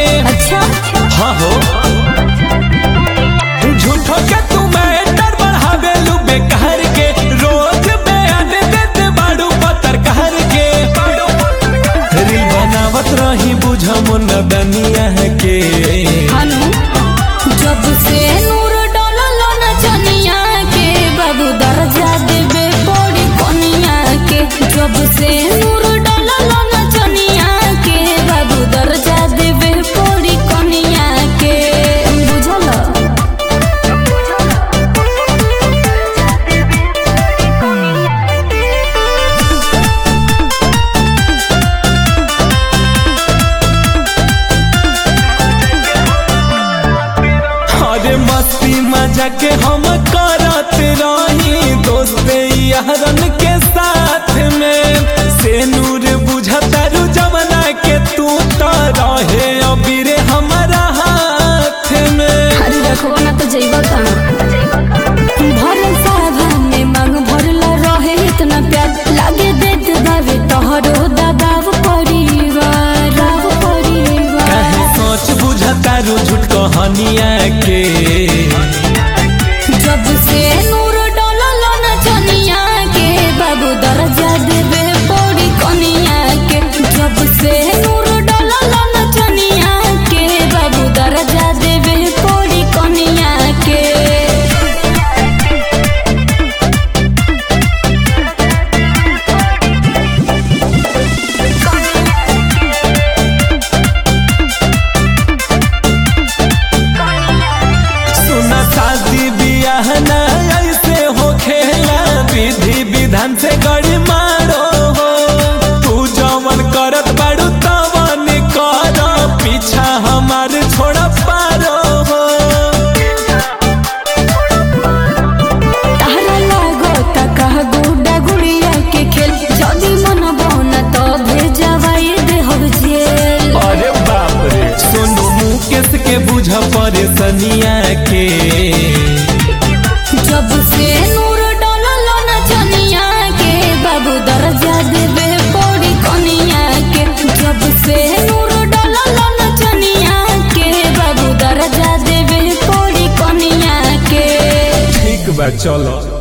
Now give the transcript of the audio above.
अच्छा हाँ हो झूठो के तू मैटर बढ़ावेलू बेकार के रोज बयान देते बाड़ू पतर कहर के रील बनावत रही बुझम न दनिया के हनु जब से नूर डलल न चनिया के बाबू दर्जा देबे पड़ी कनिया के जब से नूर डलल न चनिया के बाबू दर्जा देबे पड़ी कनिया के बुझल अरे मस्ती मजा के हम करत रही दोस्त यारन के साथ में से नूर बुझतारू जमना के तू तो रहे अबीरे हमारा हाथ में अरे देखो ना तो जइबा कहाँ भरल साहब में मांग भरल रहे इतना प्यार लागे देत बावे तोहरो दबाव परिवार राव परिवार कहे सोच बुझतारू झूठ कहानिया के जब से नूर डलल न चनिया के बाबू दर्जा देबे पड़ी कनिया के जब से नूर डलल न चनिया के बाबू दर्जा देबे पड़ी कनिया के सुना शादी बियाह ना ऐसे हो खेला विधि विधान से गड़ी मारो हो तू जवन करत बाड़ू तवन कर पीछा हमार छोड़ पारो हो तारा लागो तका गुडा गुड़िया के खेल जदी मन बहना तो भेजवाई दे हो जेल अरे बाप रे सोनू मुकेश के बुझ परेशानिया के जब से नूर डलल न चनिया के बाबू दर्जा देबे पड़ी कनिया के जब से नूर डलल न चनिया के बाबू दर्जा देबे पड़ी कनिया के ठीक बा चलो